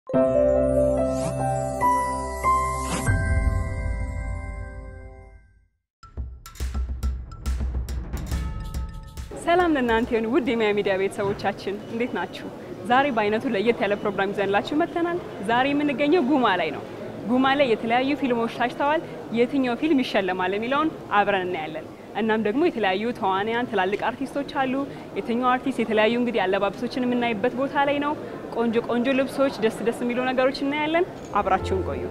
ሰላም ለእናንተ ይሁን ውድ የሚያ ሚዲያ ቤተሰቦቻችን እንዴት ናችሁ? ዛሬ በአይነቱ ለየት ያለ ፕሮግራም ይዘንላችሁ መጥተናል። ዛሬ የምንገኘው ጉማ ላይ ነው። ጉማ ላይ የተለያዩ ፊልሞች ታጭተዋል። የትኛው ፊልም ይሸለማል የሚለውን አብረን እናያለን። እናም ደግሞ የተለያዩ ተዋንያን፣ ትላልቅ አርቲስቶች አሉ። የትኛው አርቲስት የተለያዩ እንግዲህ አለባበሶችን የምናይበት ቦታ ላይ ነው። ቆንጆ ቆንጆ ልብሶች፣ ደስ ደስ የሚሉ ነገሮች እናያለን። አብራችሁን ቆዩ።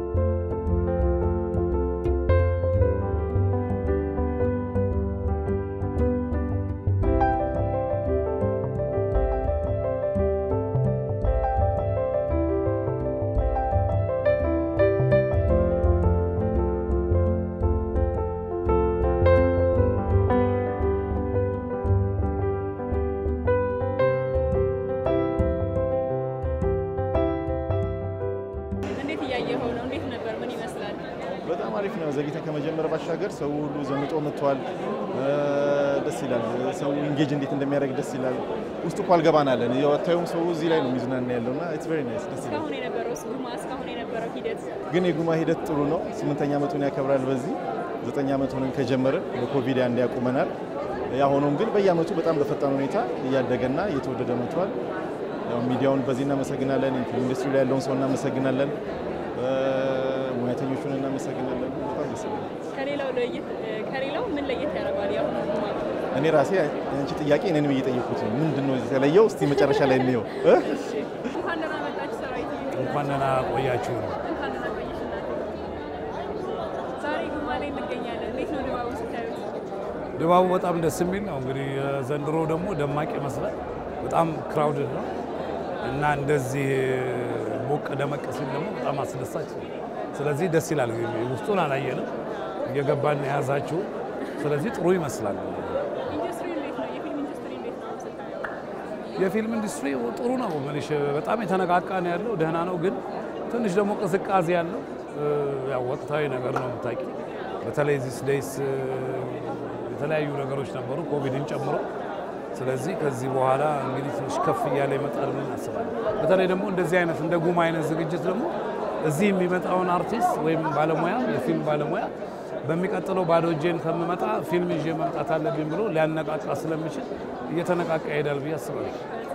እንዴት እያየኸው ነው? እንዴት ነበር? ምን ይመስላል? በጣም አሪፍ ነው። ዘግይተን ከመጀመር ባሻገር ሰው ሁሉ ዘንጦ መጥቷል። ደስ ይላል። ሰው ኢንጌጅ እንዴት እንደሚያደርግ ደስ ይላል። ውስጥ እኮ አልገባን አለን። ታዩም ሰው እዚህ ላይ ነው የሚዝናና ያለው እና ኢትስ ቬሪ ናይስ ደስ ይላል። እስካሁን የነበረው ጉማ እስካሁን የነበረው ሂደት ግን የጉማ ሂደት ጥሩ ነው። ስምንተኛ ዓመቱን ያከብራል። በዚህ ዘጠኝ ዓመቱን ከጀመርን በኮቪድ አንድ ያቁመናል። ያ ሆኖም ግን በየዓመቱ በጣም በፈጣን ሁኔታ እያደገና እየተወደደ መጥቷል። ያው ሚዲያውን በዚህ እናመሰግናለን። የፊልም ኢንዱስትሪ ላይ ያለውን ሰው እናመሰግናለን። ሙያተኞቹን እናመሰግናለን። በጣም ደስ ይላል። ከሌላው ለየት ከሌላው ምን ለየት ያደርገዋል? ያሁኑ ጉማ እኔ ራሴ አንቺ ጥያቄ እኔንም እየጠየኩት ነው። ምንድን ነው የተለየው? እስቲ መጨረሻ ላይ እንየው እ? እንኳን ደህና መጣችሁ ሰራዊት። እንኳን ደህና ቆያችሁ ነው። እንኳን ደህና ቆየሽ እናቴ። ዛሬ ጉማ ላይ እንገኛለን። እንዴት ነው ድባቡ ስታዩት? ድባቡ በጣም ደስ የሚል ነው። እንግዲህ ዘንድሮ ደግሞ ደማቅ ይመስላል። በጣም ክራውድድ ነው እና እንደዚህ ሞቅ ደመቅ ሲል ደግሞ በጣም አስደሳች ነው። ስለዚህ ደስ ይላል። ውስጡን አላየንም፣ እየገባን የያዛችሁ። ስለዚህ ጥሩ ይመስላል። ኢንዱስትሪ እንዴት ነው? የፊልም ኢንዱስትሪ እንዴት ነው ስታየው? የፊልም ኢንዱስትሪ ጥሩ ነው። ምንሽ በጣም የተነቃቃ ነው ያለው፣ ደህና ነው። ግን ትንሽ ደግሞ ቅዝቃዜ ያለው ያው ወቅታዊ ነገር ነው የምታውቂ። በተለይ ዚስ ዴይስ የተለያዩ ነገሮች ነበሩ ኮቪድን ጨምሮ። ስለዚህ ከዚህ በኋላ እንግዲህ ትንሽ ከፍ እያለ ይመጣል ብለን እናስባለን። በተለይ ደግሞ እንደዚህ አይነት እንደ ጉማ አይነት ዝግጅት ደግሞ እዚህ የሚመጣውን አርቲስት ወይም ባለሙያ የፊልም ባለሙያ በሚቀጥለው ባዶ እጄን ከምመጣ ፊልም ይዤ መምጣት አለብኝ ብሎ ሊያነቃቃ ስለሚችል እየተነቃቃ ይሄዳል ብዬ አስባለሁ።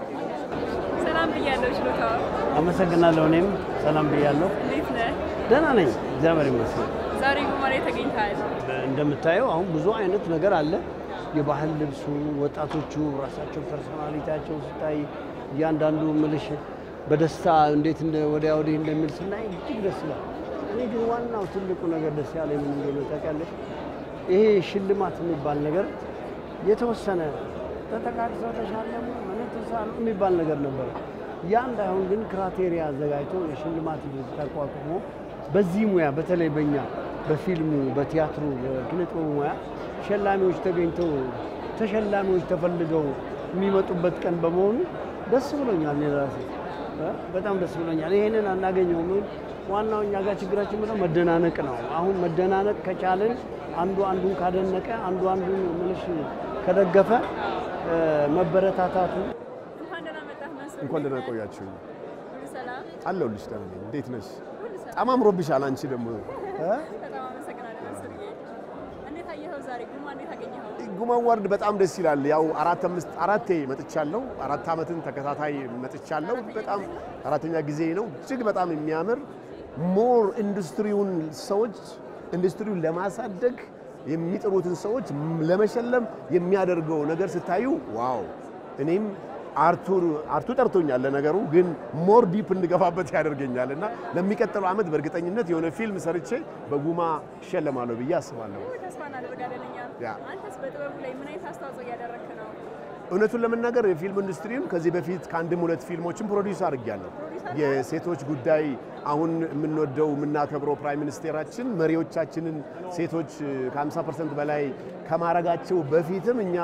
ሰላም ብያለሁ። ችሎታው አመሰግናለሁ። እኔም ሰላም ብያለሁ። እንዴት ነህ? ደህና ነኝ፣ እግዚአብሔር ይመስገን። ዛሬ ጉማ ላይ ተገኝተሃል። እንደምታየው አሁን ብዙ አይነት ነገር አለ። የባህል ልብሱ፣ ወጣቶቹ ራሳቸው ፐርሶናሊቲያቸው ስታይ እያንዳንዱ ምልሽ በደስታ እንዴት እንደ ወዲያ ወዲህ እንደሚል ስናይ እጅግ ደስ ይላል። እኔ ግን ዋናው ትልቁ ነገር ደስ ያለ ምን እንደሆነ ታውቂያለሽ? ይሄ ሽልማት የሚባል ነገር የተወሰነ ተጠቃቅሰው ተሻለሙ መነተሳሉ የሚባል ነገር ነበረ። ያ እንዳይሆን ግን ክራቴሪያ አዘጋጅቶ የሽልማት ተቋቁሞ በዚህ ሙያ በተለይ በእኛ በፊልሙ፣ በቲያትሩ፣ በኪነጥበቡ ሙያ ሸላሚዎች ተገኝተው ተሸላሚዎች ተፈልገው የሚመጡበት ቀን በመሆኑ ደስ ብሎኛል። እኔ ራሴ እ በጣም ደስ ብሎኛል። ይሄንን አናገኘውም። ዋናው እኛ ጋር ችግራችን ምንድነው? መደናነቅ ነው። አሁን መደናነቅ ከቻልን አንዱ አንዱን ካደነቀ አንዱ አንዱን ምልሽ ከደገፈ እ መበረታታቱ እንኳን ደህና መጣህ መንሱር። እንኳን ደህና ቆያችሁ። ሁሉ ሰላም? አለሁልሽ። ደህና ነኝ። እንዴት ነሽ? በጣም አምሮብሻል። አንቺ ደግሞ እ? በጣም አመሰግናለሁ መንሱርዬ። እንዴት አየኸው ዛሬ ጉማ? እንዴት አገኘኸው? ጉማ አዋርድ በጣም ደስ ይላል። ያው አራት አምስት አራቴ መጥቻለሁ። አራት ዓመትን ተከታታይ መጥቻለሁ። በጣም አራተኛ ጊዜ ነው። እጅግ በጣም የሚያምር ሞር ኢንዱስትሪውን ሰዎች ኢንዱስትሪውን ለማሳደግ የሚጥሩትን ሰዎች ለመሸለም የሚያደርገው ነገር ስታዩ ዋው! እኔም አርቱ አርቱ ጠርቶኛል። ለነገሩ ግን ሞር ዲፕ እንድገፋበት ያደርገኛል እና ለሚቀጥለው ዓመት በእርግጠኝነት የሆነ ፊልም ሰርቼ በጉማ እሸለማለሁ ብዬ አስባለሁ። ተስፋ እናደርጋለን እኛም። ያ። አንተስ በጥበቡ ላይ ምን አይነት አስተዋጽኦ እያደረግክ ነው? እውነቱን ለመናገር የፊልም ኢንዱስትሪውን ከዚህ በፊት ከአንድም ሁለት ፊልሞችን ፕሮዲውስ አድርጌያለሁ። የሴቶች ጉዳይ አሁን የምንወደው የምናከብረው ፕራይም ሚኒስቴራችን መሪዎቻችንን ሴቶች ከ50 ፐርሰንት በላይ ከማረጋቸው በፊትም እኛ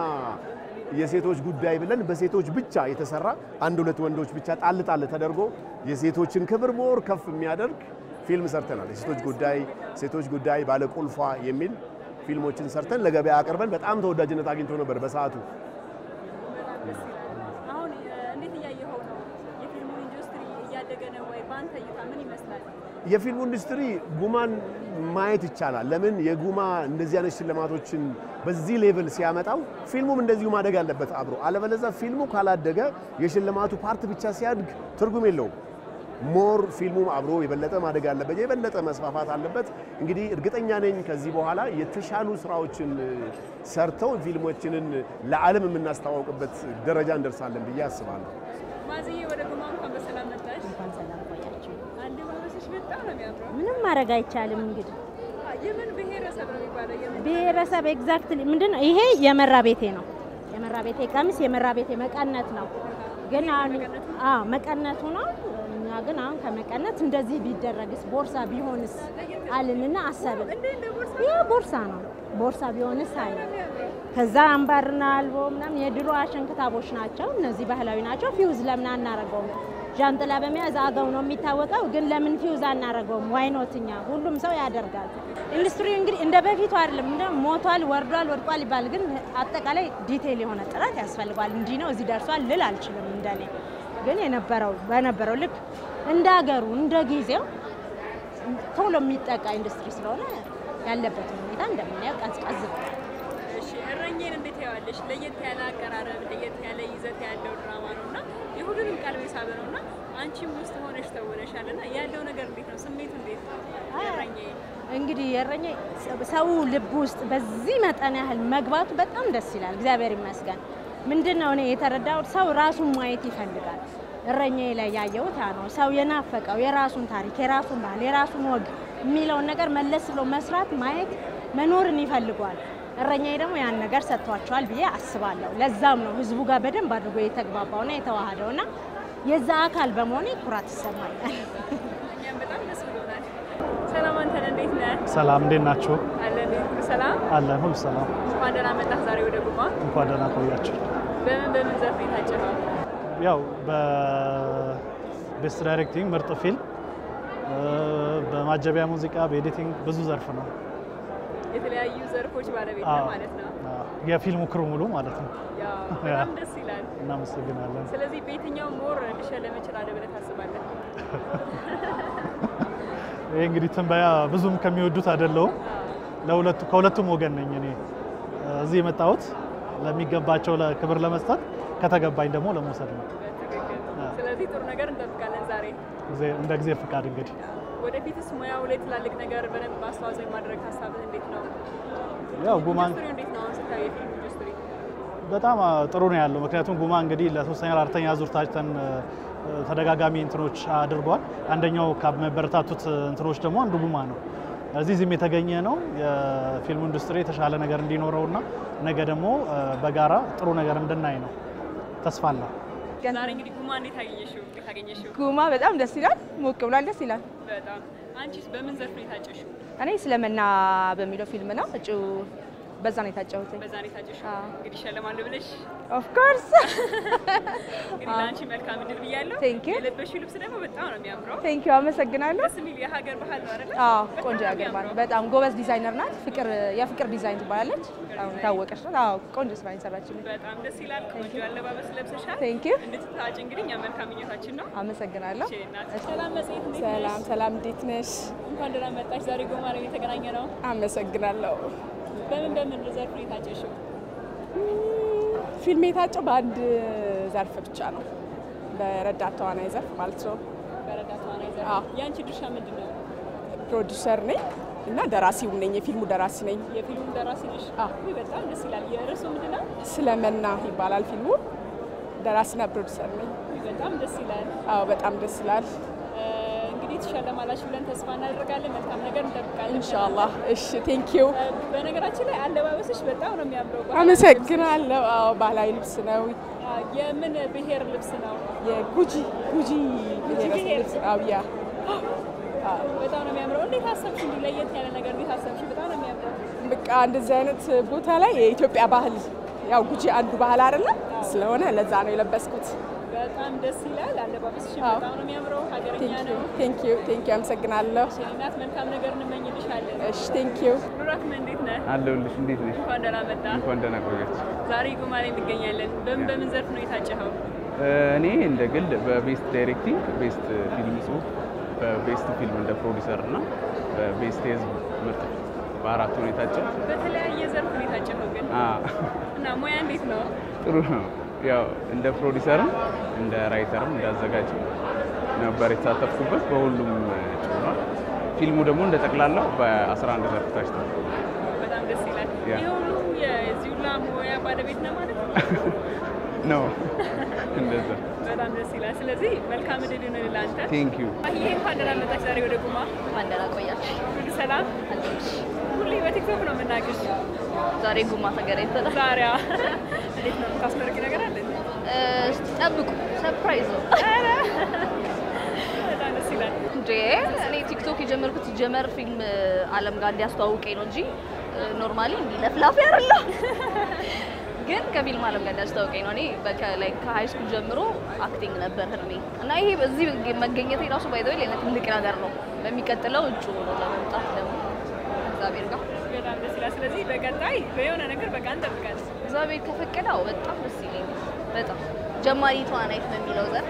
የሴቶች ጉዳይ ብለን በሴቶች ብቻ የተሰራ አንድ ሁለት ወንዶች ብቻ ጣል ጣል ተደርጎ የሴቶችን ክብር ሞር ከፍ የሚያደርግ ፊልም ሰርተናል። የሴቶች ጉዳይ ሴቶች ጉዳይ ባለቁልፏ የሚል ፊልሞችን ሰርተን ለገበያ አቅርበን በጣም ተወዳጅነት አግኝቶ ነበር በሰዓቱ። በጣም ደስ ይላል። አሁን እ፣ እንዴት እያየኸው ነው? የፊልሙ ኢንዱስትሪ እያደገ ነው ወይ? በአንተ እይታ ምን ይመስላል? የፊልሙ ኢንዱስትሪ ጉማን ማየት ይቻላል። ለምን የጉማ እንደዚህ አይነት ሽልማቶችን በዚህ ሌቭል ሲያመጣው ፊልሙም እንደዚሁ ማደግ አለበት አብሮ። አለበለዚያ ፊልሙ ካላደገ የሽልማቱ ፓርት ብቻ ሲያድግ ትርጉም የለውም። ሞር ፊልሙም አብሮ የበለጠ ማደግ አለበት፣ የበለጠ መስፋፋት አለበት። እንግዲህ እርግጠኛ ነኝ ከዚህ በኋላ የተሻሉ ስራዎችን ሰርተው ፊልሞችንን ለዓለም የምናስተዋውቅበት ደረጃ እንደርሳለን ብዬ አስባለሁ። ማዝዬ ወደ ጉማ እንኳን በሰላም መጣሽ። እንኳን ሰላም ቆያችሁ። አለባበስሽ በጣም ነው የሚያምረው። ምንም ማድረግ አይቻልም። እንግዲህ የምን ብሔረሰብ ነው የሚባለው? የምን ብሔረሰብ ኤግዛክትሊ ምንድን ነው ይሄ? የመራ ቤቴ ነው። የመራ ቤቴ ቀሚስ የመራ ቤቴ መቀነት ነው። ግን አሁን አዎ መቀነቱ ነው። እኛ ግን አሁን ከመቀነት እንደዚህ ቢደረግስ ቦርሳ ቢሆንስ አልንና አሰብን። ይህ ቦርሳ ነው። ቦርሳ ቢሆንስ አለ። ከዛ አምባርና አልቦ ምናምን የድሮ አሸንክታቦች ናቸው። እነዚህ ባህላዊ ናቸው። ፊውዝ ለምን አናረገውም? ዣንጥላ በመያዝ አገው ነው የሚታወቀው። ግን ለምን ፊውዝ አናረገውም? ዋይኖትኛ ሁሉም ሰው ያደርጋል። ኢንዱስትሪው እንግዲህ እንደ በፊቱ አይደለም። እንደ ሞቷል፣ ወርዷል፣ ወድቋል ይባል። ግን አጠቃላይ ዲቴይል የሆነ ጥረት ያስፈልገዋል። እንዲህ ነው እዚህ ደርሷል ልል አልችልም። እንደኔ ግን የነበረው በነበረው ልክ እንደ ሀገሩ እንደ ጊዜው ቶሎ የሚጠቃ ኢንዱስትሪ ስለሆነ ያለበትን ሁኔታ እንደምናየው ቀዝቀዝ ብሏል። እሺ እረኝን እንዴት ያዋለሽ? ለየት ያለ አቀራረብ፣ ለየት ያለ ይዘት ያለው ድራማ ነው እና የሁሉንም ቀልብ የሳበ ነው እና አንቺም ውስጥ ሆነሽ ተውነሻል እና ያለው ነገር እንዴት ነው? ስሜቱ እንዴት ነው? እረኜ እንግዲህ የእረኛ ሰው ልብ ውስጥ በዚህ መጠን ያህል መግባቱ በጣም ደስ ይላል። እግዚአብሔር ይመስገን። ምንድን ነው እኔ የተረዳሁት ሰው ራሱን ማየት ይፈልጋል። እረኛዬ ላይ ያየሁት ያ ነው። ሰው የናፈቀው የራሱን ታሪክ፣ የራሱን ባህል፣ የራሱን ወግ የሚለውን ነገር መለስ ብሎ መስራት፣ ማየት፣ መኖርን ይፈልጓል። እረኛዬ ደግሞ ያን ነገር ሰጥቷቸዋል ብዬ አስባለሁ። ለዛም ነው ህዝቡ ጋር በደንብ አድርጎ የተግባባውና የተዋሃደውና የዛ አካል በመሆኔ ኩራት ይሰማኛል። እኛም በጣም ደስ ብሎናል። ሰላም አንተን እንዴት ነህ? ሰላም እንዴት ናችሁ? አለን ሁሉ ሰላም። አለን ሁሉ ሰላም። እንኳን ደህና መጣህ ዛሬ ወደ ጉማ። እንኳን ደህና ቆያችሁ። በምን በምን ዘርፍ ነው የታጨኸው? ያው በቤስት ዳይሬክቲንግ ምርጥ ፊልም፣ በማጀቢያ ሙዚቃ፣ በኤዲቲንግ ብዙ ዘርፍ ነው። የተለያዩ ዘርፎች ባለቤት አዎ። ነው ማለት ነው። አዎ፣ የፊልሙ ክሩ ሙሉ ማለት ነው። ያው በጣም ደስ ይላል። እናመሰግናለን። ስለዚህ በየትኛው ሞር ልሸለም እችላለሁ ብለህ ታስባለህ? ይህ እንግዲህ ትንበያ ብዙም ከሚወዱት አይደለሁም። ለሁለቱ ከሁለቱም ወገን ነኝ እኔ እዚህ የመጣሁት ለሚገባቸው ክብር ለመስጠት ከተገባኝ ደግሞ ለመውሰድ ነው። በትክክል። ስለዚህ ጥሩ ነገር እንጠብቃለን ዛሬ። ጊዜ- እንደ ጊዜ ፍቃድ እንግዲህ ወደፊትስ ሙያው ላይ ትላልቅ ነገር በደንብ አስተዋጽኦ የማድረግ ሀሳብህ እንዴት ነው? ያው ጉማን ኢንዱስትሪው እንዴት ነው አሁን ስታየው የፊልም ኢንዱስትሪ? በጣም አ, ጥሩ ነው ያለው። ምክንያቱም ጉማ እንግዲህ ለሶስተኛ ለአራተኛ ዙር ታጭተን እ, ተደጋጋሚ እንትኖች አድርጓል። አንደኛው ከመበረታቱት እንትኖች ደግሞ አንዱ ጉማ ነው። እዚህ እዚህም የተገኘ ነው የፊልሙ ኢንዱስትሪ የተሻለ ነገር እንዲኖረውና ነገ ደግሞ እ, በጋራ ጥሩ ነገር እንድናይ ነው ተስፋ አለ። ዛሬ እንግዲህ ጉማ እንዴት አገኘሽው? እንዴት አገኘሽው? ጉማ በጣም ደስ ይላል። ሞቅ ብሏል። ደስ ይላል። በጣም አንቺስ በምን ዘርፍ ነው የታጨሽው? እኔ ስለመና በሚለው ፊልም ነው እጩ በዛ ነው የታጨሁት። በዛ ነው የታጨሽው? አዎ። እንግዲህ እሸለማለሁ ብለሽ ኦፍ ኮርስ እንግዲህ ለአንቺ መልካም እድል ብያለሁ። Thank you. የለበሽው ልብስ ደግሞ በጣም ነው የሚያምረው። ቴንክ ዩ አመሰግናለሁ። ደስ የሚል የሀገር ባህል ነው አይደለ? አዎ በጣም ቆንጆ ነው ያገር ባል የሚያምረው። በጣም ጎበዝ ዲዛይነር ናት። ፍቅር የፍቅር ዲዛይን ትባላለች። አሁን ታወቀች ናት። አዎ ቆንጆ ስራ የሰራችልኝ። በጣም ደስ ይላል። ቆንጆ አለባበስ ለብሰሻል። ቴንክ ዩ እንድትታጭ እንግዲህ እኛ መልካም ምኞታችን ነው። አመሰግናለሁ። እሺ እናት። ሰላም መጽሔት እንዴት ነሽ? ሰላም ሰላም፣ እንዴት ነሽ? እንኳን ደህና መጣሽ። ዛሬ ጎማ ላይ የተገናኘ ነው። አመሰግናለሁ። በምን በምን ዘርፍ ነው የታጨሽው? ፊልም የታጨው በአንድ ዘርፍ ብቻ ነው፣ በረዳት ተዋናይ ዘርፍ ማለት ነው። በረዳት ተዋናይ ዘርፍ። አዎ። የአንቺ ድርሻ ምንድን ነው? ፕሮዲውሰር ነኝ እና ደራሲው ነኝ፣ የፊልሙ ደራሲ ነኝ። የፊልሙ ደራሲ ነሽ? አዎ። ውይ በጣም ደስ ይላል። የርዕሱ ምንድን ነው? ስለመና ይባላል ፊልሙ። ደራሲና ፕሮዲውሰር ነኝ። ውይ በጣም ደስ ይላል። አዎ በጣም ደስ ይላል። እ፣ እንግዲህ ትሸለማላችሁ ብለን ተስፋ እናደርጋለን። መልካም ነገር እንጠብቃለን። ኢንሻአላህ። እሺ፣ ቴንክ ዩ እ፣ በነገራችን ላይ አለባበስሽ በጣም ነው የሚያምረው። ባህላዊ አመሰግናለሁ። አዎ ባህላዊ ልብስ ነው። ልብስ። አ፣ የምን ብሔር ልብስ ነው? የጉጂ ጉጂ ብሔረሰብ ብሔር። ልብስ ነው። ያ በጣም ነው የሚያምረው። እንዴት አሰብሽ? እንዲህ ለየት ያለ ነገር እንዴት አሰብሽ? በጣም ነው የሚያምረው። በቃ እንደዚህ አይነት ቦታ ላይ የኢትዮጵያ ባህል ያው ጉጂ አንዱ ባህል አይደለም ስለሆነ ለዛ ነው የለበስኩት። በጣም ደስ ይላል። አለባበስሽ አዎ። በጣም ነው የሚያምረው። ሀገረኛ ነው። ቴንክ ዩ ቴንክ ዩ አመሰግናለሁ። እናት መልካም ነገር እንመኝልሻለን። እሺ ቴንክ ዩ ኑራክመ እንዴት ነህ? አለሁልሽ። እንዴት ነሽ? እንኳን ደህና መጣ። እንኳን ደህና ቆያችሁ። ዛሬ ጉማ ላይ እንገኛለን። በምን በምን ዘርፍ ነው የታጨኸው? እኔ እንደ ግል በቤስት ዳይሬክቲንግ፣ ቤስት ፊልም ጽሁፍ፣ በቤስት ፊልም እንደ ፕሮዲሰር እና በቤስት የህዝብ ምርጥ በአራት ሁኔታቸው በተለያየ ዘርፍ ሁኔታችን ነው ግን እና ሙያ እንዴት ነው? ጥሩ ነው። ያው እንደ ፕሮዲሰርም እንደ ራይተርም እንደ አዘጋጅም ነበር የተሳተፍኩበት። በሁሉም ጭኗል። ፊልሙ ደግሞ እንደ ጠቅላላው በ11 ዘርፍ ታጭቷል። በጣም ደስ ይላል። ያ። ይህ ሁሉ የዚህ ሁላ ሙያ ባለቤት ነው ማለት ነው። ነው እንደዛ። በጣም ደስ ይላል። ስለዚህ መልካም እድል ይሁንልህ ለአንተ። ቴንክ ዩ ይሄ እንኳን ደህና መጣሽ ዛሬ ወደ ጉማ። እንኳን ደህና ቆያችሁ። ሁሉ ሰላም? ሁሌ በቲክቶክ ነው የምናውቅሽ። ዛሬ ጉማ ተገናኝተናል። ዛሬ አዎ። እንዴት ነው የምታስመርቂ ነገር አለ? እ፣ ጠብቁ፣ ሰርፕራይዝ ነው። በጣም ደስ ይላል። እንዴ እኔ ቲክቶክ የጀመርኩት ጀመር ፊልም አለም ጋር እንዲያስተዋውቀኝ ነው እንጂ ኖርማሊ እንዲህ ለፍላፊ አይደለም። ግን ከፊልም አለም ጋር እንዲያስተዋውቀኝ ነው። እኔ በከላይ ከሃይ ስኩል ጀምሮ አክቲንግ ነበር ህልሜ እና ይሄ በዚህ መገኘት የራሱ ባይዘው ለእኔ ትልቅ ነገር ነው። በሚቀጥለው እጩ ሆኖ ለመምጣት ደግሞ እግዚአብሔር ጋር በጣም ደስ ይላል። ስለዚህ በቀጣይ በየሆነ ነገር በቃ እንጠብቃለን። እግዚአብሔር ከፈቀደው በጣም ደስ ይለኛል። በጣም ጀማሪ ተዋናይት በሚለው ዘር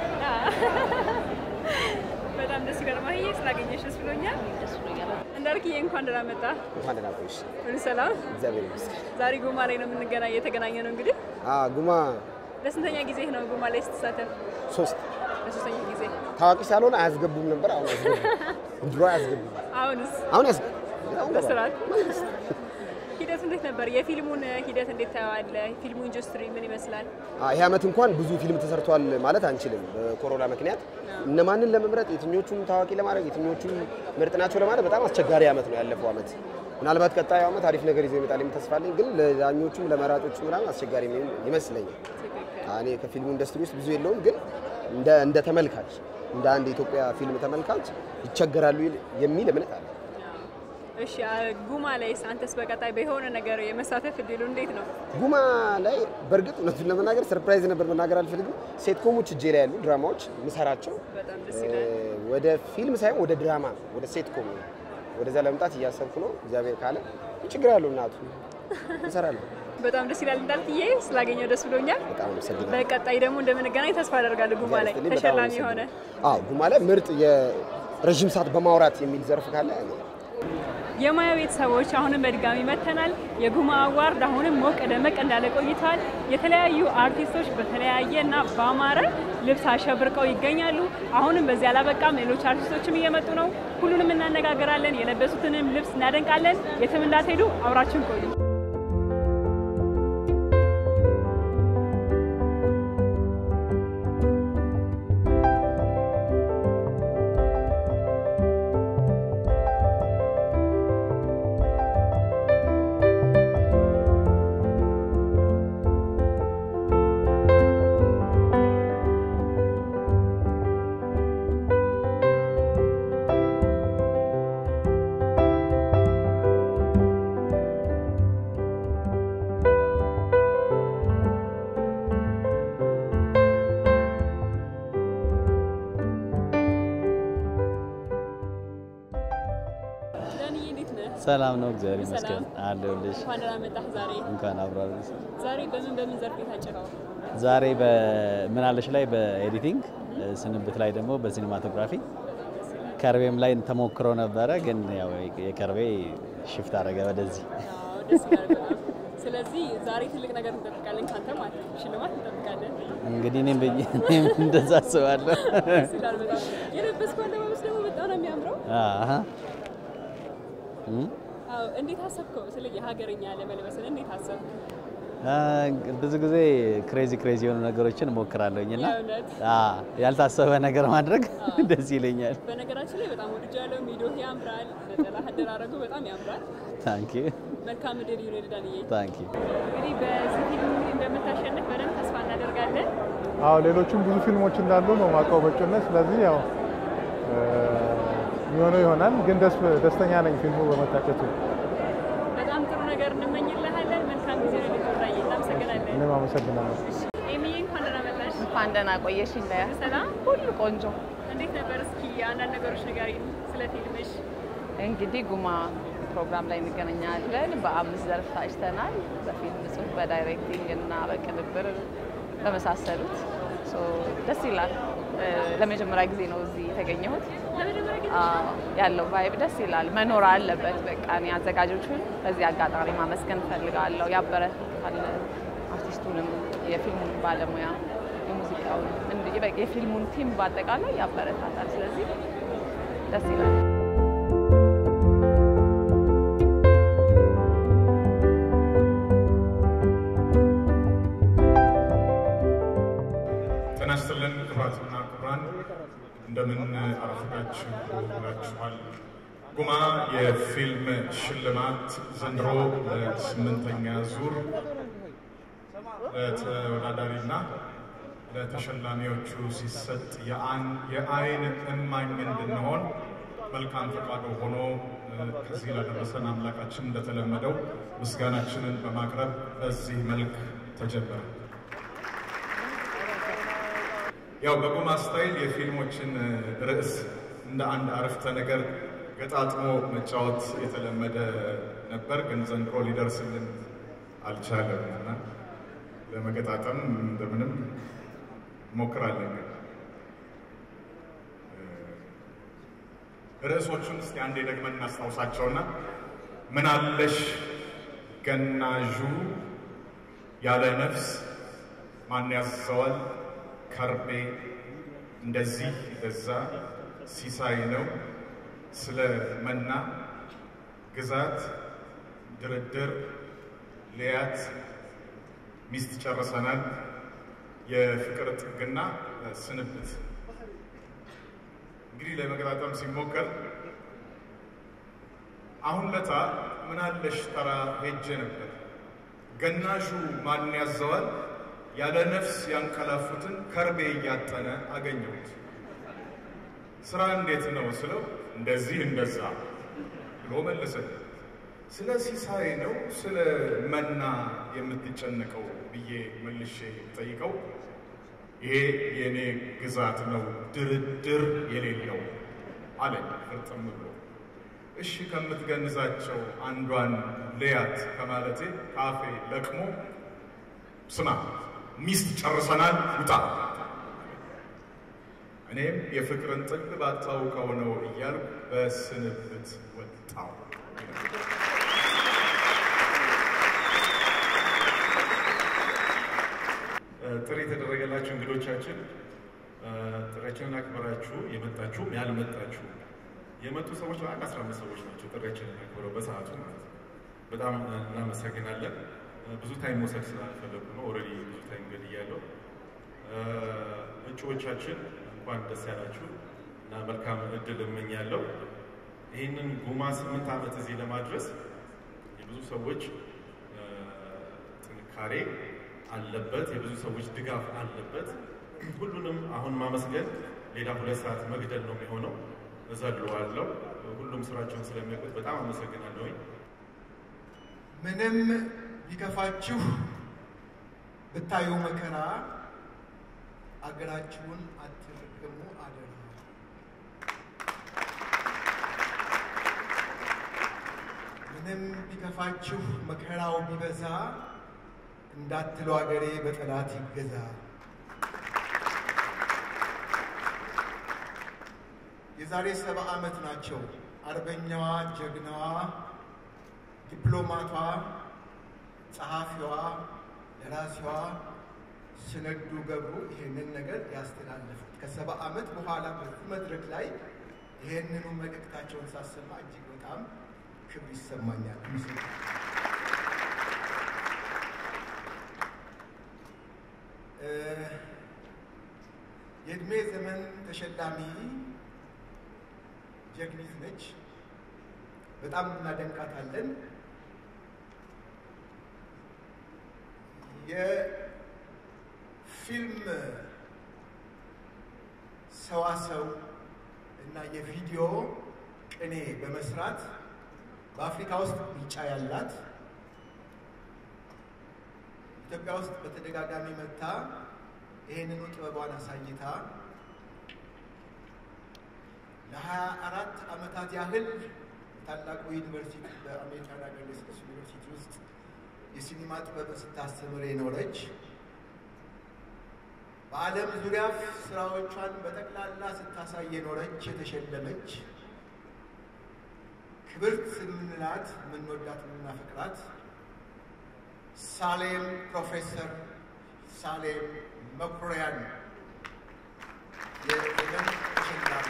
በጣም ደስ ይላል። ማህዬ ስላገኘሽ ደስ ብሎኛል። ደስ ብሎኛል። እንዳልክዬ እንኳን ደህና መጣ። እንኳን ደህና ቆይሽ። ሁሉ ሰላም? እግዚአብሔር ይመስገን። ዛሬ ጉማ ላይ ነው የምንገናኝ የተገናኘ ነው እንግዲህ አዎ ጉማ ለስንተኛ ጊዜ ነው ጉማ ላይ ስትሳተፍ? ሶስት ለሶስተኛ ጊዜ። ታዋቂ ሳልሆን አያስገቡም ነበር። አሁን አያስገቡም። ድሮ አያስገቡም። አሁንስ አሁን ያስገቡ። አሁን በስርዓት ሂደቱ እንዴት ነበር? የፊልሙን ሂደት እንዴት ታየዋለህ? ፊልሙ ኢንዱስትሪ ምን ይመስላል? ይህ ዓመት እንኳን ብዙ ፊልም ተሰርቷል ማለት አንችልም። በኮሮና ምክንያት እነማንን ለመምረጥ የትኞቹን ታዋቂ ለማድረግ የትኞቹን ምርጥ ናቸው ለማለት በጣም አስቸጋሪ ዓመት ነው ያለፈው ዓመት። ምናልባት ቀጣዩ ዓመት አሪፍ ነገር ይዞ ይመጣል የሚል ተስፋ አለኝ። ግን ለዳኞቹም ለመራጮቹም ምናምን አስቸጋሪ የሚሆን ይመስለኛል። እኔ ከፊልሙ ኢንዱስትሪ ውስጥ ብዙ የለውም፣ ግን እንደ እንደ ተመልካች እንደ አንድ የኢትዮጵያ ፊልም ተመልካች ይቸገራሉ የሚል እምነት አለ። እሺ ጉማ ላይስ አንተስ በቀጣይ በሆነ ነገር የመሳተፍ እድሉ እንዴት ነው? ጉማ ላይ በእርግጥ እውነቱን ለመናገር ሰርፕራይዝ ነበር፣ መናገር አልፈልግም። ሴትኮሞች እጄ ላይ ያሉ ድራማዎች ምሰራቸው በጣም ደስ ይላል። ወደ ፊልም ሳይሆን ወደ ድራማ ወደ ሴትኮም ነው። ወደዛ ለመምጣት እያሰብኩ ነው። እግዚአብሔር ካለ ችግር ያለው እናቱ እንሰራለን። በጣም ደስ ይላል። እንዳልክዬ ስላገኘው ደስ ብሎኛል። በጣም አመሰግናለሁ። በቀጣይ ደግሞ እንደምንገናኝ ተስፋ አደርጋለሁ። ጉማ ላይ በጣም ተሸላሚ የሆነ አመሰግናለሁ። አዎ ጉማ ላይ ምርጥ የረዥም ሰዓት በማውራት የሚል ዘርፍ ካለ እኔ የማያ ቤተሰቦች አሁንም በድጋሚ መተናል። የጉማ አዋርድ አሁንም ሞቅ ደመቅ እንዳለ ቆይተዋል። የተለያዩ አርቲስቶች በተለያየ እና በአማረ ልብስ አሸብርቀው ይገኛሉ። አሁንም በዚህ አላበቃም፣ ሌሎች አርቲስቶችም እየመጡ ነው። ሁሉንም እናነጋገራለን፣ የለበሱትንም ልብስ እናደንቃለን። የትም እንዳትሄዱ፣ አብራችን ቆዩ። ዳንዬ እንዴት ነህ? ሰላም ነው፣ እግዚአብሔር ሰላም። ይመስገን አለሁልሽ። እንኳን ደህና መጣህ። ዛሬ እንኳን አብራሪ ዛሬ በምን በምን ዘርፍ የታጨቀው? ዛሬ በምናለሽ ላይ በኤዲቲንግ ስንብት ላይ ደግሞ በሲኒማቶግራፊ ከርቤም ላይ ተሞክሮ ነበረ፣ ግን ያው የከርቤ ሽፍት አደረገ ወደዚህ። አዎ፣ ደስ ይላል በጣም። ስለዚህ ዛሬ ትልቅ ነገር እንጠብቃለን ካንተ ማለት ነው። ሽልማት እንጠብቃለን። እንግዲህ እኔም ብዬ እኔም እንደዛ አስባለሁ። ደስ ይላል በጣም። የለበስከው አለባበስ ደግሞ በጣም ነው የሚያምረው። አሀ። እም? አዎ፣ እንዴት አሰብከው? ስለ የሀገርኛ ለመልበስን እንዴት አሰብክ? አ፣ ብዙ ጊዜ ክሬዚ ክሬዚ የሆኑ ነገሮችን እሞክራለሁኝ እና የእውነት? አ፣ ያልታሰበ ነገር ማድረግ ደስ ይለኛል። በነገራችን ላይ በጣም ወድጃለሁ። ሚዶህ ያምራል፣ ነጠላ አደራረጉ በጣም ያምራል። ታንኪ መልካም እድል ይሁን ዳንዬ። ታንኪ እንግዲህ በዚህ ፊልም እንግዲህ እንደምታሸንፍ በደንብ ተስፋ እናደርጋለን። አዎ ሌሎችም ብዙ ፊልሞች እንዳሉ ነው ማውቀው በእጩነት። ስለዚህ ያው እ፣ የሚሆነው ይሆናል። ግን ደስ ደስተኛ ነኝ ፊልሙ በመታጨቱ። በጣም ጥሩ ነገር እንመኝልሃለን። መልካም ጊዜ ነው ልትወጣይ። እናመሰግናለን። እኔም አመሰግናለሁ። ኤሚዬ እንኳን ደህና መጣሽ። እንኳን ደህና ቆየሽ። ለያ ሰላም፣ ሁሉ ቆንጆ። እንዴት ነበር? እስኪ አንዳንድ ነገሮች ንገሪኝ ስለ ፊልምሽ። እንግዲህ ጉማ ፕሮግራም ላይ እንገናኛለን። በአምስት ዘርፍ ታጭተናል። በፊልም ጽሁፍ፣ በዳይሬክቲንግ እና በቅንብር በመሳሰሉት ሶ ደስ ይላል። እ፣ ለመጀመሪያ ጊዜ ነው እዚህ የተገኘሁት። አዎ፣ ያለው ቫይብ ደስ ይላል። መኖር አለበት። በቃ እኔ አዘጋጆቹን በዚህ አጋጣሚ ማመስገን እፈልጋለሁ። ያበረታታል አርቲስቱንም፣ የፊልሙን ባለሙያ፣ የሙዚቃውን፣ እንዲህ በቃ የፊልሙን ቲም በአጠቃላይ ያበረታታል። ስለዚህ ደስ ይላል። ጤና ይስጥልን ክቡራትና ክቡራን፣ እንደምን አረፈዳችሁ ብላችኋል። ጉማ የፊልም ሽልማት ዘንድሮ ለስምንተኛ ዙር ለተወዳዳሪና ለተሸላሚዎቹ ሲሰጥ የአይን እማኝ እንድንሆን መልካም ፈቃዱ ሆኖ ከዚህ ላደረሰን አምላካችን እንደተለመደው ምስጋናችንን በማቅረብ በዚህ መልክ ተጀመረ። ያው በጉማ ስታይል የፊልሞችን ርዕስ እንደ አንድ አረፍተ ነገር ገጣጥሞ መጫወት የተለመደ ነበር፣ ግን ዘንድሮ ሊደርስልን አልቻለም እና ለመገጣጠም እንደምንም ሞክራለን። ርዕሶቹን እስቲ አንዴ ደግመን እናስታውሳቸውና ምን አለሽ ገናዡ ያለ ነፍስ ማን ያዘዋል ከርቤ እንደዚህ በዛ ሲሳይ ነው ስለ መና ግዛት ድርድር ልያት ሚስት ጨርሰናል የፍቅር ጥግና ስንብት እንግዲህ ለመገጣጠም ሲሞከር አሁን ለታ ምናለሽ ተራ ሄጄ ነበር ገናሹ ማን ያዘዋል ያለ ነፍስ ያንቀላፉትን ከርቤ እያጠነ አገኘሁት። ስራ እንዴት ነው ስለው እንደዚህ እንደዛ ብሎ መለሰልኝ። ስለ ሲሳይ ነው ስለ መና የምትጨነቀው ብዬ መልሼ ጠይቀው ይሄ የእኔ ግዛት ነው ድርድር የሌለው አለኝ ፍርጥም ብሎ። እሺ ከምትገንዛቸው አንዷን ልያት ከማለቴ ካፌ ለቅሞ ስማ ሚስት ጨርሰናል ውጣ። እኔም የፍቅርን ጥግ ባታውቀው ነው እያልኩ በስንብት ወጣው። ጥሪ የተደረገላችሁ እንግዶቻችን ጥሪያችንን አክብራችሁ የመጣችሁም ያልመጣችሁ የመጡ ሰዎች አንድ አስራ አምስት ሰዎች ናቸው ጥሪያችንን አክብረው በሰዓቱ ማለት ነው። በጣም እናመሰግናለን። ብዙ ታይም መውሰድ ስላልፈለጉ ነው። ኦልሬዲ ብዙ ታይም ገድያለሁ። እጩዎቻችን እንኳን ደስ ያላችሁ እና መልካም እድል እመኛለሁ። ይህንን ጉማ ስምንት ዓመት እዚህ ለማድረስ የብዙ ሰዎች ጥንካሬ አለበት፣ የብዙ ሰዎች ድጋፍ አለበት። ሁሉንም አሁን ማመስገን ሌላ ሁለት ሰዓት መግደል ነው የሚሆነው። እዘልዋለሁ። ሁሉም ስራቸውን ስለሚያውቁት በጣም አመሰግናለሁኝ። ምንም ቢከፋችሁ ብታዩ መከራ አገራችሁን አትርግሙ አደራ። ምንም ቢከፋችሁ መከራው ቢበዛ እንዳትሉ አገሬ በጠላት ይገዛ። የዛሬ ሰባ ዓመት ናቸው አርበኛዋ ጀግናዋ ዲፕሎማቷ ጸሐፊዋ ደራሲዋ ስነዱ ገብሩ ይሄንን ነገር ያስተላለፉት ከሰባ ዓመት በኋላ በዚህ መድረክ ላይ ይሄንኑ መልእክታቸውን ሳሰማ እጅግ በጣም ክብር ይሰማኛል። የእድሜ ዘመን ተሸላሚ ጀግኒት ነች። በጣም እናደንቃታለን። የፊልም ሰዋሰው እና የቪዲዮ ቅኔ በመስራት በአፍሪካ ውስጥ ብልጫ ያላት ኢትዮጵያ ውስጥ በተደጋጋሚ መታ ይህንኑ ጥበቧን አሳይታ ለሀያ አራት ዓመታት ያህል ታላቁ ዩኒቨርሲቲ በአሜሪካን ሀገር ሌስስ ዩኒቨርሲቲ ውስጥ የሲኒማ ጥበብን ስታስተምር የኖረች በዓለም ዙሪያ ስራዎቿን በጠቅላላ ስታሳይ የኖረች የተሸለመች ክብርት የምንላት የምንወዳት የምናፈቅራት ሳሌም ፕሮፌሰር ሳሌም መኩሪያን የኤደን ተሸላሚ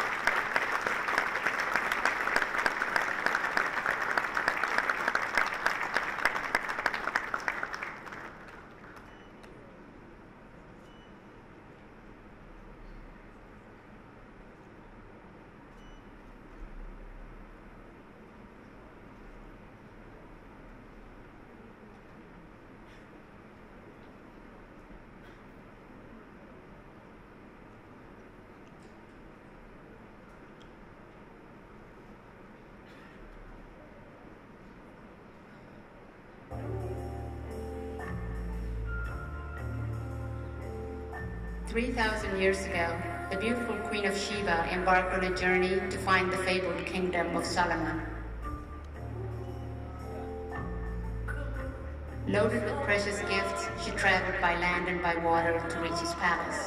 Three thousand years ago, the beautiful Queen of Sheba embarked on a journey to find the fabled kingdom of Solomon. Loaded with precious gifts, she traveled by land and by water to reach his palace.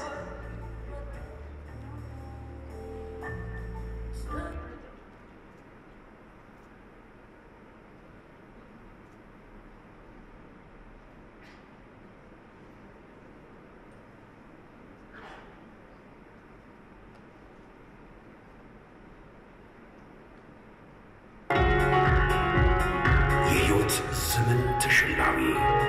የሕይወት ዘመን ተሸላሚ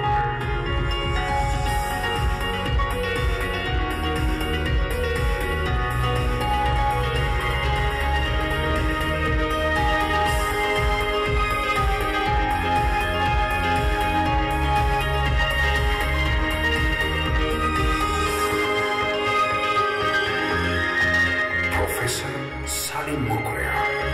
ፕሮፌሰር ሳሊም መኩሪያ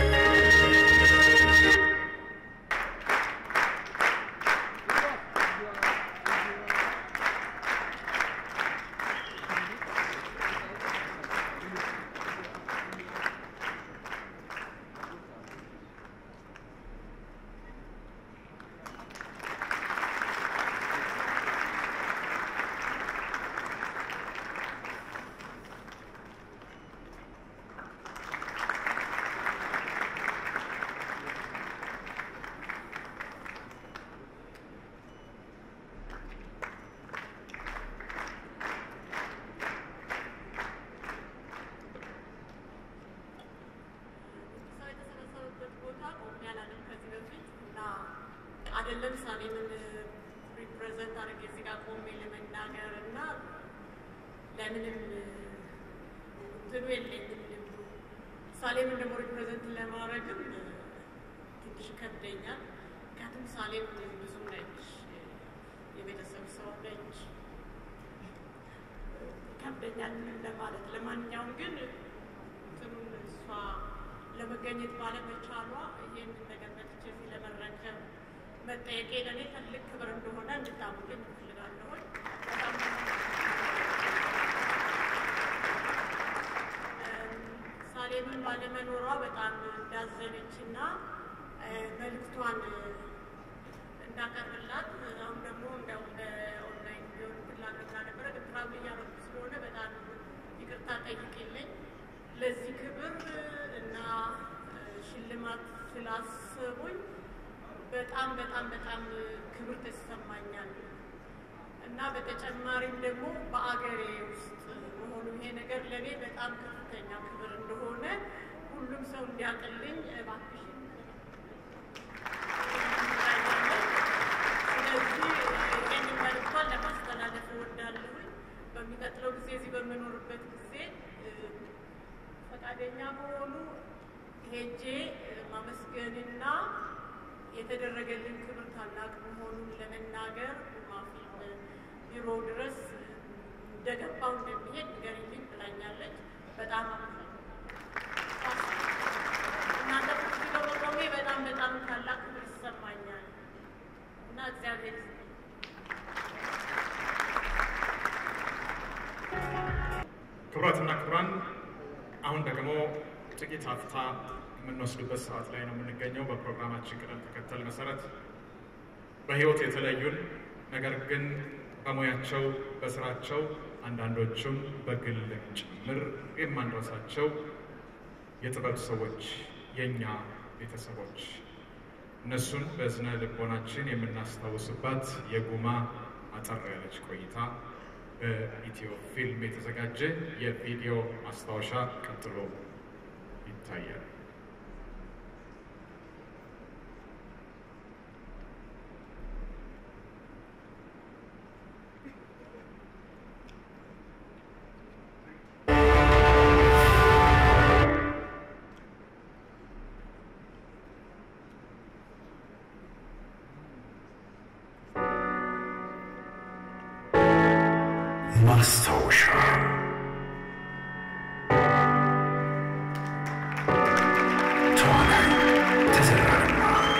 ሰው የተሰበሰበበት ቦታ ቆሜ አላውቅም ከዚህ በፊት እና አይደለም ሳሌምን ሪፕሬዘንት አድርጌ እዚህ ጋር ቆሜ ለመናገር እና ለምንም እንትኑ የለኝም ልምዱ። ሳሌምን ደግሞ ሪፕሬዘንት ለማድረግም ትንሽ ከብደኛል። ምክንያቱም ሳሌም ብዙም ነች፣ የቤተሰብ ሰው ነች። ከብደኛል ምንም ለማለት። ለማንኛውም ግን እንትኑን እሷ ለመገኘት ባለመቻሏ ይህንን ነገር መጥቼ እዚህ ለመረከብ መጠየቄ ለእኔ ትልቅ ክብር እንደሆነ እንድታምኑልኝ እፈልጋለሁ። በጣም ሳሌምን ባለመኖሯ በጣም እንዳዘነች እና መልክቷን እንዳቀርብላት አሁን ደግሞ እንዲያውም በኦንላይን ቢሆን ፍላጎት ነበረ ግን ትራቭል እያደረኩ ስለሆነ በጣም ይቅርታ ጠይቅልኝ። ለዚህ ክብር እና ሽልማት ስላሰቡኝ በጣም በጣም በጣም ክብር ተሰማኛል እና በተጨማሪም ደግሞ በአገሬ ውስጥ መሆኑ ይሄ ነገር ለእኔ በጣም ከፍተኛ ክብር እንደሆነ ሁሉም ሰው እንዲያውቅልኝ እባክሽን ስለዚህ ይህን መልዕክቷን ለማስተላለፍ እወዳለሁኝ። በሚቀጥለው ጊዜ እዚህ በምኖርበት ጊዜ ፈቃደኛ በሆኑ ሄጄ ማመስገንና የተደረገልን ክብር ታላቅ መሆኑን ለመናገር ማፊልም ቢሮ ድረስ እንደገባው እንደሚሄድ ንገሪልኝ ብላኛለች። በጣም እናንተ ፊት በመቆሜ በጣም በጣም ታላቅ ክብር ይሰማኛል እና እግዚአብሔር ይስጥልኝ። ክቡራትና ክቡራን አሁን ደግሞ ጥቂት ሀፍታ የምንወስድበት ሰዓት ላይ ነው የምንገኘው። በፕሮግራማችን ቅደም ተከተል መሰረት በህይወት የተለዩን ነገር ግን በሙያቸው በስራቸው አንዳንዶቹም በግልም ጭምር የማንረሳቸው የጥበብ ሰዎች፣ የእኛ ቤተሰቦች እነሱን በዝነ ልቦናችን የምናስታውስባት የጉማ አጠር ያለች ቆይታ በኢትዮ ፊልም የተዘጋጀ የቪዲዮ ማስታወሻ ቀጥሎ ይታያል። ማስታወሻ ተዋናይ ተዘራ ለማ፣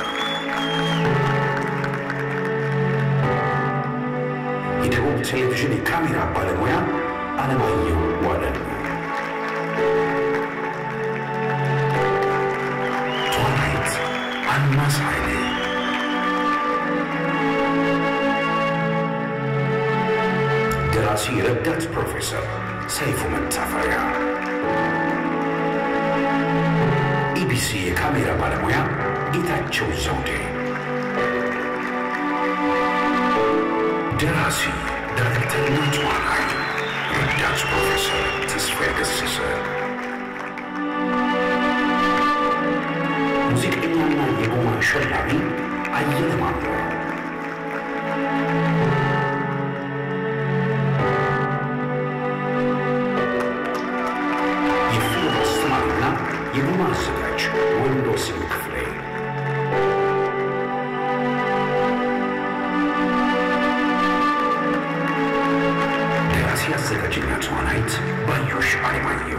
የደቡብ ቴሌቪዥን የካሜራ ባለሙያ አለማየሁ ዋለሉ፣ ተዋናይት አልማዝ ኃይሌ ደራሲ ረዳት ፕሮፌሰር ሰይፉ መታፈሪያ፣ ኢቢሲ የካሜራ ባለሙያ ጌታቸው ዘውዴ፣ ደራሲ ዳይሬክተርና ተዋናይ ረዳት ፕሮፌሰር ተስፋዬ ገሰሰ፣ ሙዚቀኛና የጎማ ሸላሚ አየለ ማሞ የፊልም አስተማሪና የጉማ አዘጋጅ ወንዶሰን ክፍሌ፣ ደራሲ አዘጋጅና ተዋናይት ባዮሽ አለማየሁ፣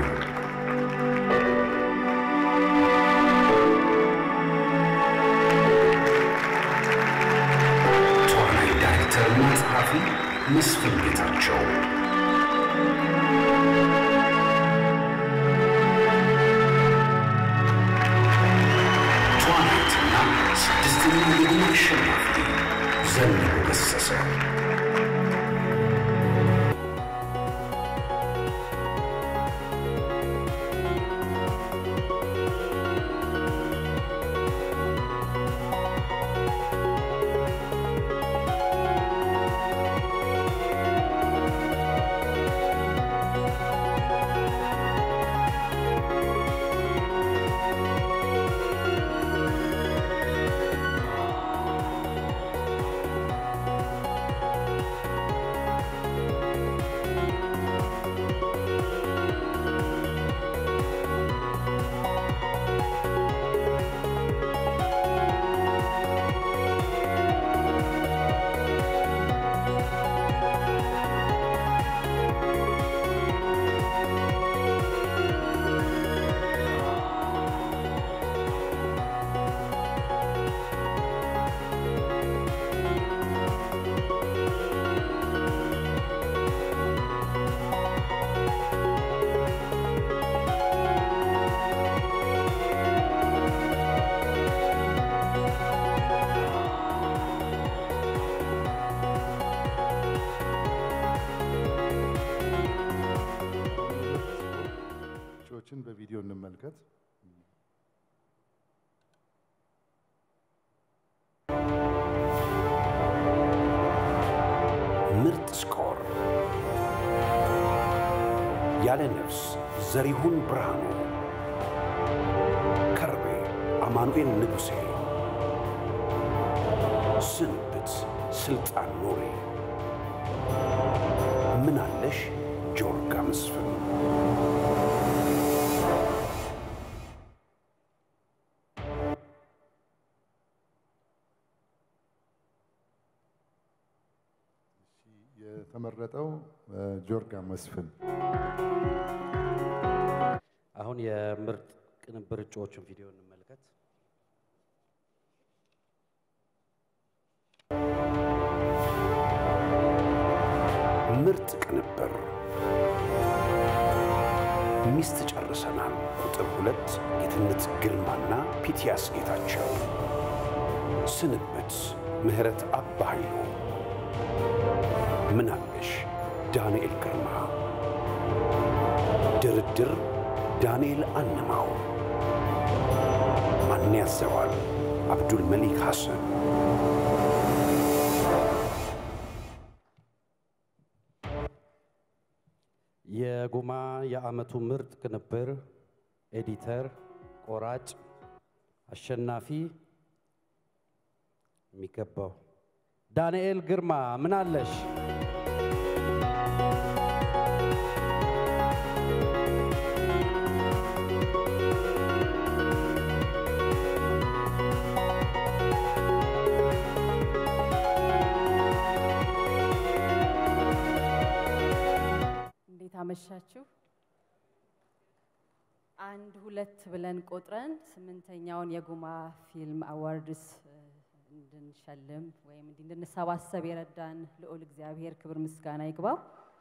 ተዋናይ ዳይሬክተርና ጸሐፊ መስፍን ጌታቸው ተዋናይትና ስድስተኛ የጉማ አሸናፊ ዘነበ ገሰሰ ዎችን በቪዲዮ እንመልከት። ምርጥ ስኮር ያለ ነፍስ ዘሪሁን ብርሃኑ፣ ከርቤ አማኑኤል ንጉሴ፣ ስንብት ስልጣን ኑሬ፣ ምናለሽ ጆርጋ መስፍን የተመረጠው ጆርጋ መስፍን አሁን የምርጥ ቅንብር እጩዎችን ቪዲዮ እንመልከት። ምርጥ ቅንብር ሚስት ጨርሰናል። ቁጥር ሁለት ጌትነት ግርማና ፒቲያስ ጌታቸው፣ ስንብት ምህረት አባ ኃይሉ፣ ምናለሽ ዳንኤል ግርማ፣ ድርድር ዳንኤል አንማው፣ ማን ያዘዋል አብዱል መሊክ ሐሰን የጉማ የዓመቱ ምርጥ ቅንብር ኤዲተር፣ ቆራጭ፣ አሸናፊ የሚገባው ዳንኤል ግርማ ምን አለሽ? እንዴት አመሻችሁ? አንድ ሁለት ብለን ቆጥረን ስምንተኛውን የጉማ ፊልም አዋርድስ እንድንሸልም ወይም እንዲህ እንድንሰባሰብ የረዳን ልዑል እግዚአብሔር ክብር ምስጋና ይግባው።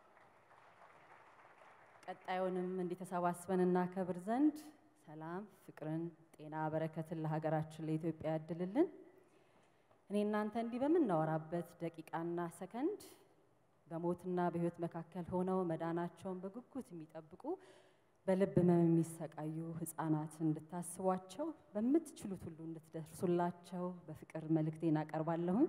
ቀጣዩንም እንዲህ ተሰባስበን እናከብር ዘንድ ሰላም፣ ፍቅርን፣ ጤና፣ በረከትን ለሀገራችን ለኢትዮጵያ ያድልልን። እኔ እናንተ እንዲህ በምናወራበት ደቂቃና ሰከንድ በሞትና በሕይወት መካከል ሆነው መዳናቸውን በጉጉት የሚጠብቁ በልብ ህመም የሚሰቃዩ ህፃናት እንድታስቧቸው በምትችሉት ሁሉ እንድትደርሱላቸው በፍቅር መልእክቴን አቀርባለሁኝ።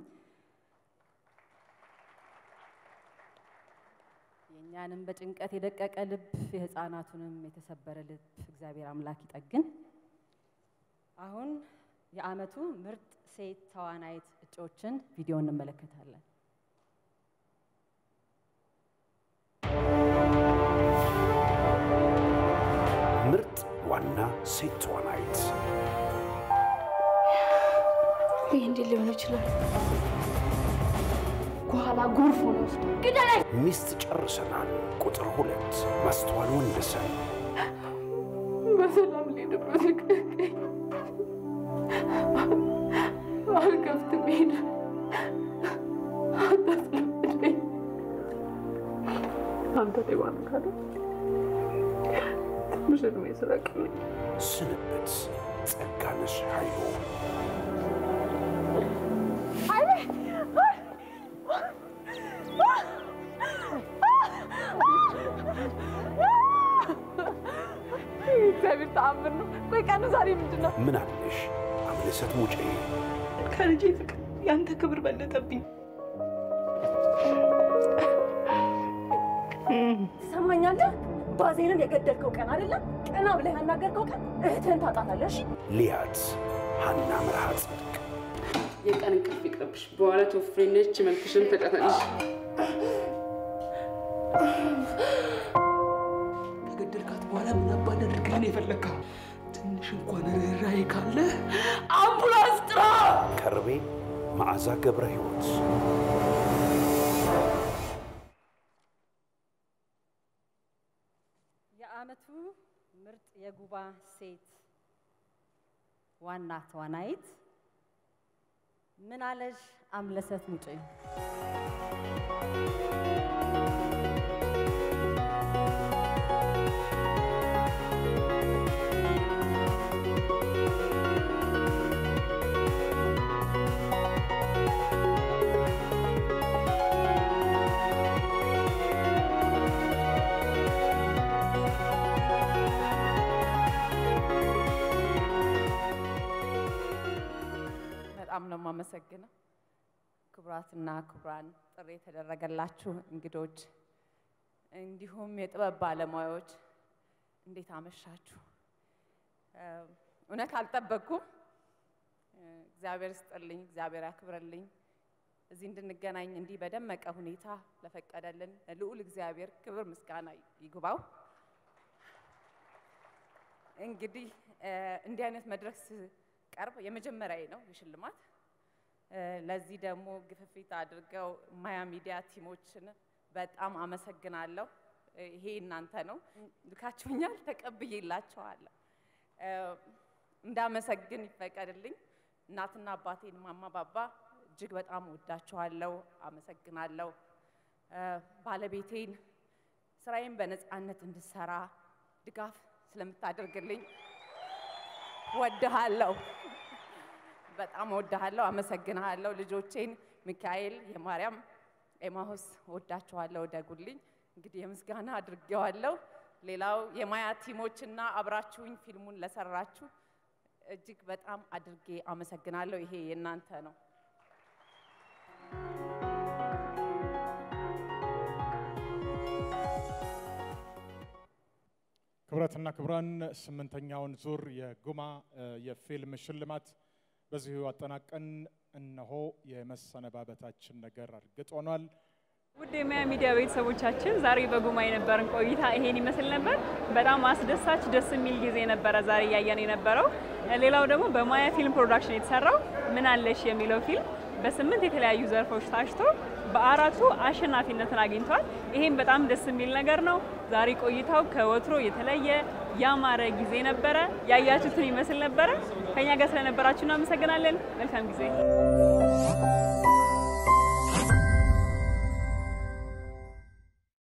የእኛንም በጭንቀት የደቀቀ ልብ የህፃናቱንም የተሰበረ ልብ እግዚአብሔር አምላክ ይጠግን። አሁን የዓመቱ ምርጥ ሴት ተዋናይት እጩዎችን ቪዲዮ እንመለከታለን። ምርጥ ዋና ሴት ተዋናይት ይህ እንዴት ሊሆን ይችላል? ከኋላ ጎርፍ ሆነ ውስጥ ግደላይ። ሚስት ጨርሰናል። ቁጥር ሁለት ማስተዋል ወንደሰን በሰላም ልሄድበት ልቀቀኝ። አልከፍትም። ሄድ አታስለምደኝ። አንተ ሌባ ነህ አይደል? ትንሽ እድሜ ስረቅልኝ። ስንብት ጸጋነሽ ኃይሉ እግዚአብሔር ተአምር ነው። ቆይ ቀኑ ዛሬ ምንድን ነው? ምን አለሽ አምለሰት ሙጬ ከልጄ ፍቅር ያንተ ክብር በለጠብኝ። ትሰማኛለህ? ባዜንን የገደልከው ቀን አይደለም ቀና ብለህ ያናገርከው ቀን እህትህን ታጣታለህ። እሺ? ሊያት ሀና መርሃ ጽድቅ የቀን እንቅልፍ ይቅርብሽ። በኋላ ተወፍሬነች መልክሽን ተቀታለሽ። ከገደልካት በኋላ ምን አባ እንዳደርግልህ ነው የፈለግከው? ትንሽ እንኳን ርኅራኄ ካለ አምቡላንስ ጥራ። ከርቤ መዓዛ ገብረ ሕይወት የዓመቱ ምርጥ የጉባ ሴት ዋና ተዋናይት ምናለሽ አምለሰት ሙጬ። በጣም ነው የማመሰግነው። ክቡራትና ክቡራን፣ ጥሪ የተደረገላችሁ እንግዶች፣ እንዲሁም የጥበብ ባለሙያዎች እንዴት አመሻችሁ? እ፣ እውነት አልጠበቅኩም። እ፣ እግዚአብሔር ስጥልኝ፣ እግዚአብሔር ያክብረልኝ። እዚህ እንድንገናኝ እንዲህ በደመቀ ሁኔታ ለፈቀደልን ልዑል እግዚአብሔር ክብር ምስጋና ይግባው። እንግዲህ እ፣ እንዲህ አይነት መድረክ ስቀርብ የመጀመሪያዬ ነው የሽልማት እ፣ ለዚህ ደግሞ ግፍፊት አድርገው ማያ ሚዲያ ቲሞችን በጣም አመሰግናለሁ። እ፣ ይሄ እናንተ ነው፣ ልካችሁኛል፣ ተቀብዬላችኋለሁ። እ፣ እንዳመሰግን ይፈቀድልኝ። እናትና አባቴን ማማ ባባ እጅግ በጣም ወዳችኋለሁ፣ አመሰግናለሁ። እ፣ ባለቤቴን ስራዬን በነፃነት እንድሰራ ድጋፍ ስለምታደርግልኝ ወድሃለሁ፣ በጣም ወድሃለሁ፣ አመሰግንሃለሁ። ልጆቼን ሚካኤል፣ የማርያም ኤማሁስ ወዳችኋለሁ፣ ደጉልኝ። እንግዲህ የምስጋና አድርጌዋለሁ። ሌላው የማያ ቲሞችና አብራችሁኝ ፊልሙን ለሰራችሁ እጅግ በጣም አድርጌ አመሰግናለሁ። ይሄ የእናንተ ነው። ክቡራትና ክቡራን ስምንተኛውን ዙር የጉማ የፊልም ሽልማት በዚሁ አጠናቀን እነሆ የመሰነባበታችን ነገር እርግጥ ሆኗል። ውድ የማያ ሚዲያ ቤተሰቦቻችን ዛሬ በጉማ የነበረን ቆይታ ይሄን ይመስል ነበር። በጣም አስደሳች ደስ የሚል ጊዜ ነበረ ዛሬ እያየን የነበረው። ሌላው ደግሞ በማያ ፊልም ፕሮዳክሽን የተሰራው ምን አለሽ የሚለው ፊልም በስምንት የተለያዩ ዘርፎች ታጭቶ በአራቱ አሸናፊነትን አግኝቷል። ይሄም በጣም ደስ የሚል ነገር ነው። ዛሬ ቆይታው ከወትሮ የተለየ ያማረ ጊዜ ነበረ። ያያችሁትን ይመስል ነበረ። ከኛ ጋር ስለነበራችሁ እናመሰግናለን። መልካም ጊዜ